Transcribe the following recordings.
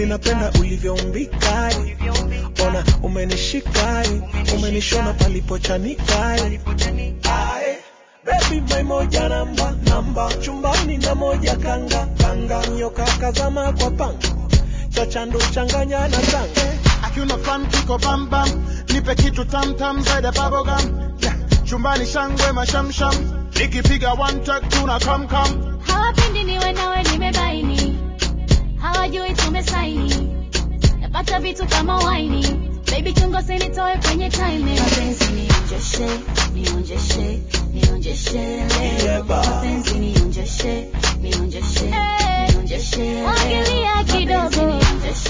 minapenda ulivyoumbika ona umenishika umenishona palipochanika Ae, Baby my moja namba namba chumbani na moja kanga kanga nyoka kazama kwa panga chachandu changanya na tanga Akiuna fan kiko bam bam, nipe kitu tam tam zaidi ya bubblegum. Yeah, chumbani shangwe mashamsham, nikipiga one track tuna kam kam. hawapendi niwe nawe nimebaini hawajui tumesaini napata vitu kama waini baby chungo sinitoe kwenye time mapenzi nionjeshe nionjeshe nionjeshe leo mapenzi nionjeshe nionjeshe nionjeshe wangilia kidogo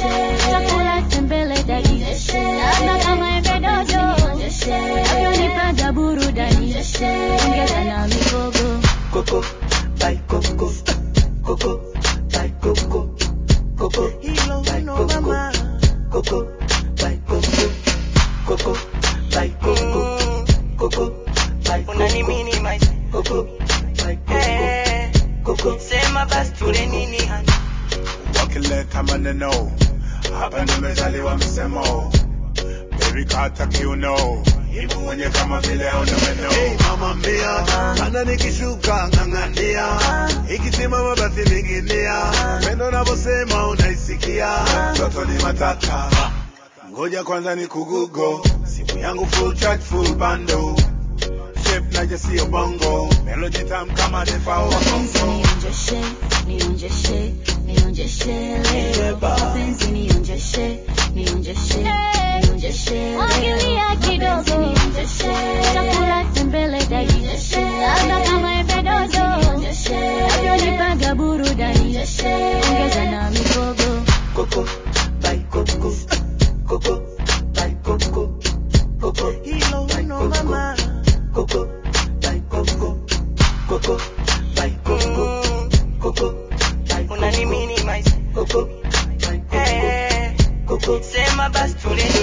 chakula tembele dadi labda kama embe dodo navyonipaga burudani ongeza na migogo Coco, by Coco, Coco, by Coco, Coco, Hilo by no Coco, mama. Coco, by Coco, Coco, by Coco, Coco, by unani Coco, minimize Coco, by Coco, eh, Coco. sema basi tule nini hani wakileta maneno hapa nimezaliwa msemo baby kata kiuno ibu mwenye kama vile hauna meno Hey, mama mbia ana nikishuka ng'ang'ania ikisimama basi ninginia pendo navyosema unaisikia mtoto ni matata ngoja kwanza ni kugugo simu yangu full charge full bando shape naje sio bongo melody tam kama defao wa mapenzi kongo nionjeshe nionjeshe nionjeshe leo mapenzi nionjeshe nionjeshe nionjeshe wangilia kidogo chakula tembele dadi labda kama embe dodo navyonipaga burudani ongeza na migogo Coco, by Coco, Coco, by Coco, Coco, hilo by no Coco, mama Coco, by Coco, Coco, by Coco, Coco, by unani Coco, minimize Coco, by Coco, eh, Coco. sema basi tule